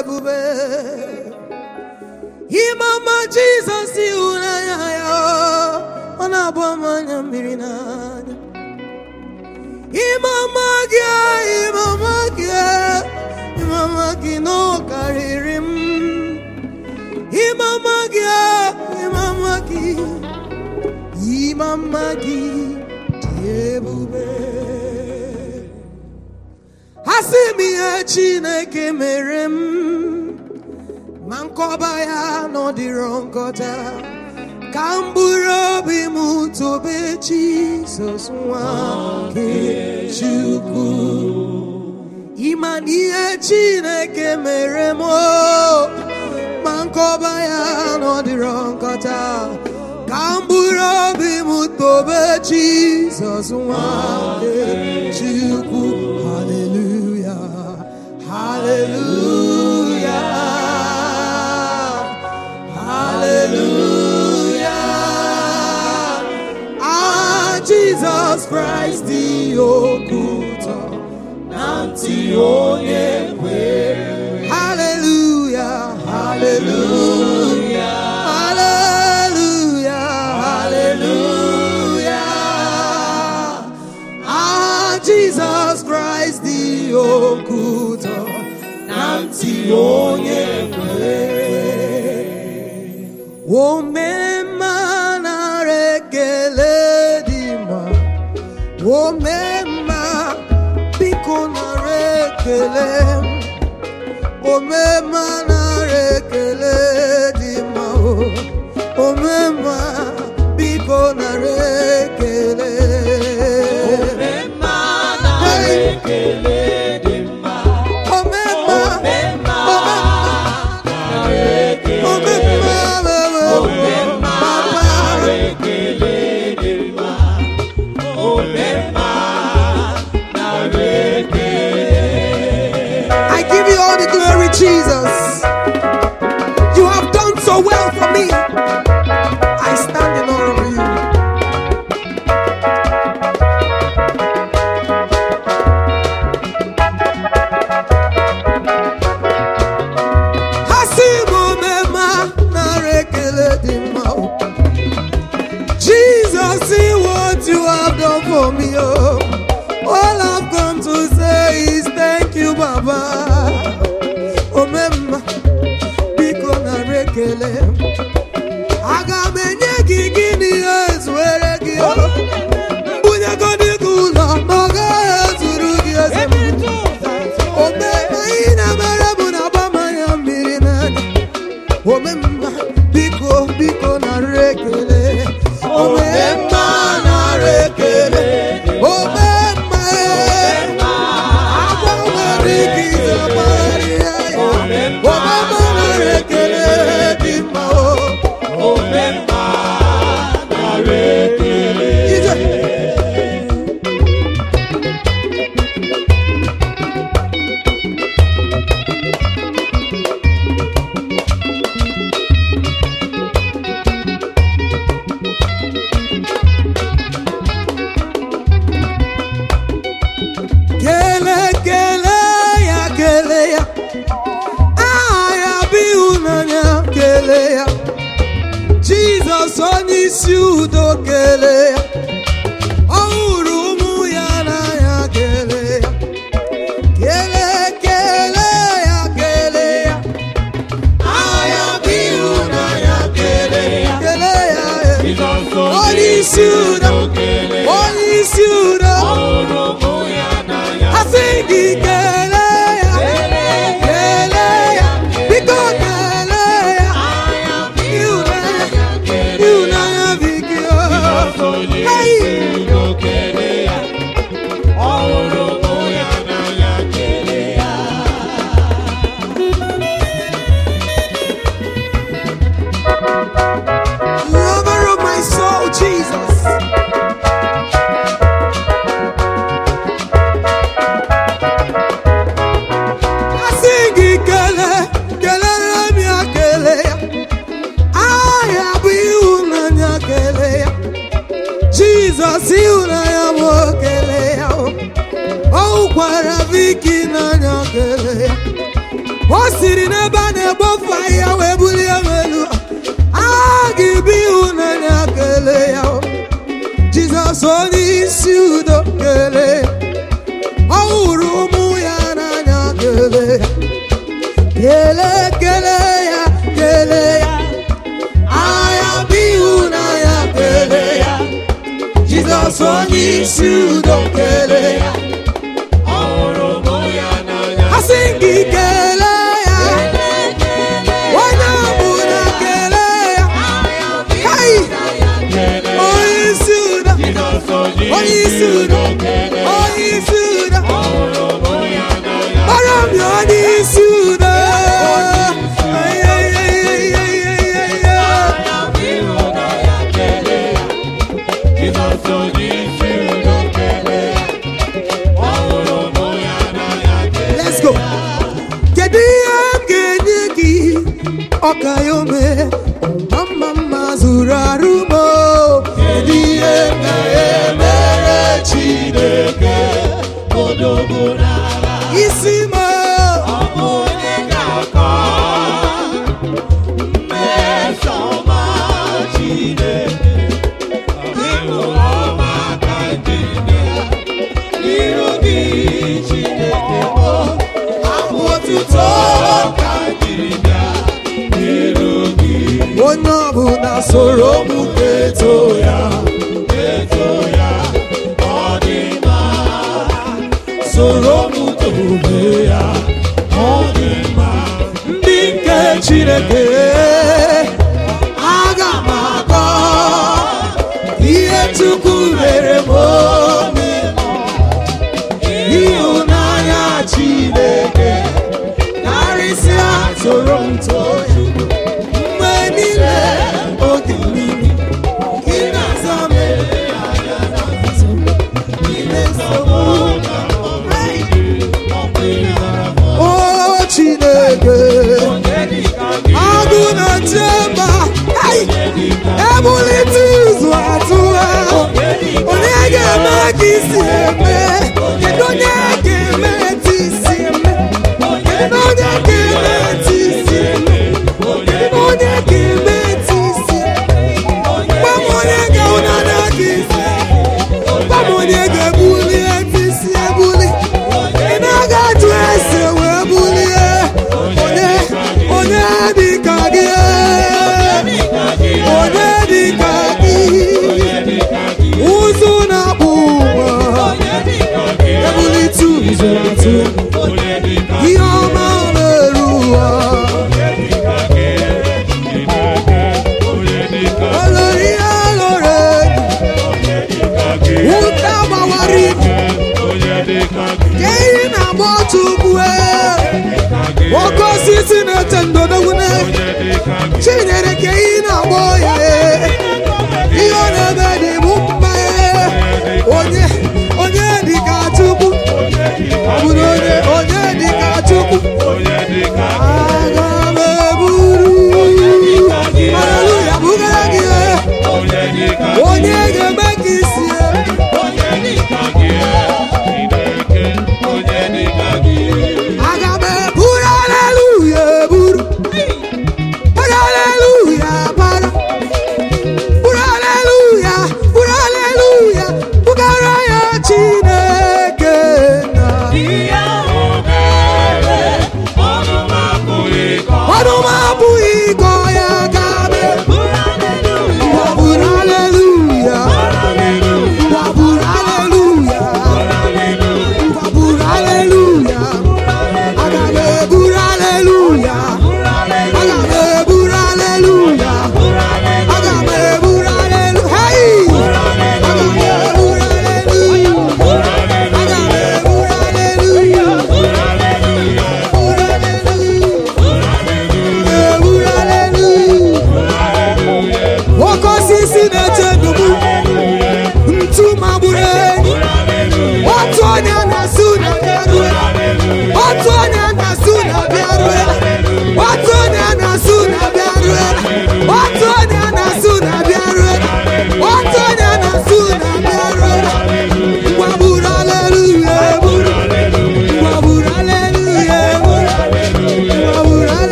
ebube ime ọma jizọs ịhụnanya ya ọ na-agba m anya mmiri n'anya ime ọma gị ime ọma gị ime ọma gị na ọ karịrị m ime ọma gị ime ọma gị ime ọma gị dị ebube ha sị m ihe chineke mere m ma nkọba ya nọdịrọ nkọta ka m bụrụ obi m tobe jizọs nwa nke chukwu ịma na ihe chineke mere m o, ma nkọba ya nọdịrọ nkọta ka m bụrụ obi m tobe jizọs nwa nke chukwu haleluya haleluya haleluya ah jesus christ dị okwu ụtọ na ntị onye kwere haleluya haleluya haleluya haleluya ah jesus christ dị okwu ụtọ na ntị onye kwere omemma nara ekele dị mma omemma biko nara ekele omemma nara ekele dị mma o omemma biko nara ekele Omemma nara ekele dị mma. omemma Omemma nara ekele. omemma Omemma nara ekele dị mma. Omemma nara ekele. I give you all the glory, Jesus. You have done so well for me. I stand in awe of you. Hasibu mema nara ekele dị mma. Jesus, see what you have done for me. Oh. All I've come to say is thank you, Baba. Omemma, biko na rekele. Aga m enye gị gịnị ezuere gị o. Mbunyegodị gị ụlọ ma ọ gaghị ezuru gị eze m. Omemma ị na-emere bụ na agbamanya mmiri n'anya. Omemma, biko biko na rekele. Omemma na rekele. Omemma, agwa nwere ike ịzọpụta ya. Omemma na rekele dị mma o. Omemma nara ekele. Ije. Kele kele ya kele ya aha ya bụ ịhụnanya kele ya Jizọs onye isi udo kele ya ọ hụrụ ụmụ ya n'anya kele ya kele kele ya kele ya aha ya bụ ịhụnanya kele ya kele ya Jizọs onye isi udo okele. onye isi udo Ọhụrụ ụmụ ya n'anya. asị gị kele ya kele ya biko kele ya ịhụnanya ịhụnanya biko Hey! lover of my soul Jesus asị gị kele kelere m ya kele ya aha ya bụ ịhụnanya kele ya Jizọs ịhụnanya m kele ya o hụkwara Viki n'anya kele ya o siri n'ebe a na-egbofu ahịhịa wee bulie m elu a ga-ebi ịhụnanya kelee ya o. jizọs onye isi udo kelee ya. ọ hụrụ ụmụ ya n'anya kelee ya kelee kelee ya kelee ya agha bụ ịhụnanya kelee ya jizọs onye isi udo kelee ya ọhụrụ mụ ya n'anya asị gị kelee ya onye ọbụla kelee ya Hey! kele onye isi udo Jizọs onye isi udo kele onye isi udo ọhụrụ mụ ya n'anya Ọrụ m ya onye isi udo Ay, ay, ay, ay, ay, ay, ay, ay. ịhụnanya kele Jizọs onye isi udo kele ọhụrụ mụ ya n'anya kele Let's go. Kedu ihe m ga-enye gị ọka ya ome mama mma zụrụ arụ m o. Kedu ihe m ga-emere Chineke odogwu n'agha isi m o? ọ bụ onye ga-akọ mmeso ọma Chineke ịhụ ọma ka Chineke n'iru gị Chineke bụ abụ otuto ka Chineke n'iru gị onye ọbụla soro m keto ya eto ya ọ dị mma soro m omume ya ọ dị mma ndị nke Chineke aga m akọ ihe Chukwu mere m obi ịhụnanya Chineke karịsịa soro m too ya mgbe niile oge mmiri ị na-aza m n'ime nsogbu o Chineke agụ na-eche mba Hey! ebulite izu atụ ha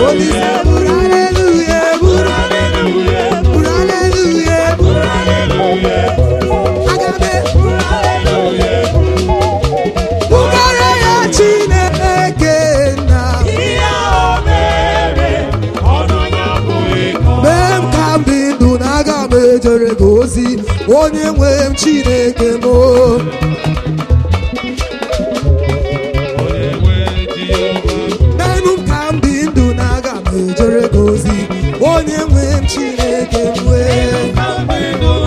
Olise buru aleluya buru buru aleluya buru aga m bugara ya Chineke na mee m ka m dị ndụ na aga m ejere gị ozi onye nwe m Chineke m menụ m ka m dị ndụ na aga m ejere gị ozi onye nwe m Chineke m wee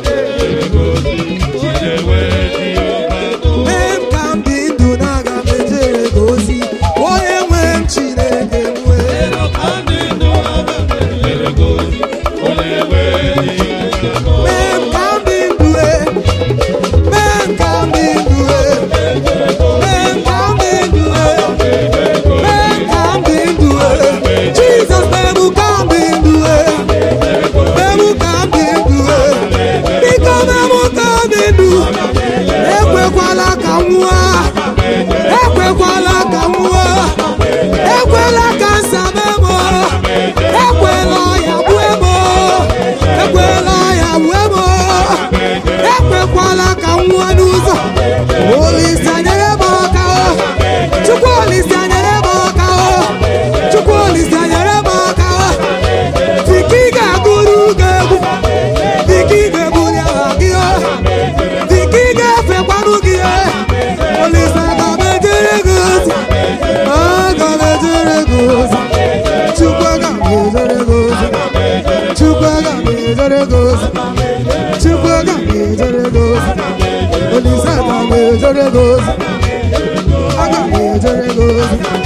mee m ka m dị ndụ na aga m ejere gị ozi onye nwe m Chineke m wee mee m ka m dị ndụ e mee m ka m dị ndụ e mee m ka m dị ndụ e mee m ka m dị ndụ e Jizọs mee m ka m dị ndụ e mee m ka m dị ndụ e biko mee m ka m dị ndụ ekwekwala ka m nwụọ ekwekwala ka m nwụọ ekwela ka nsabe m ekwela ọya gbue m ekwela ọya gbue m ekwekwala ka m nwụọ n'ụzọ olisa nyere m aka o chukwu olisa nyere m aka o chukwu olisa nyere m aka o dịka ị ga-agụrụ gị egwu dịka ị ga-ebuli aha gị o dịka ị ga-efekwanụ gị e olisa aga m ejere gị ozi aga m ejere gị ozi chukwu aga m ejere gị ozi chukwu aga m ejere gị ozi chukwu aga m ejere gị ozi olisa aga m ejere gị ozi aga m ejere gị ozi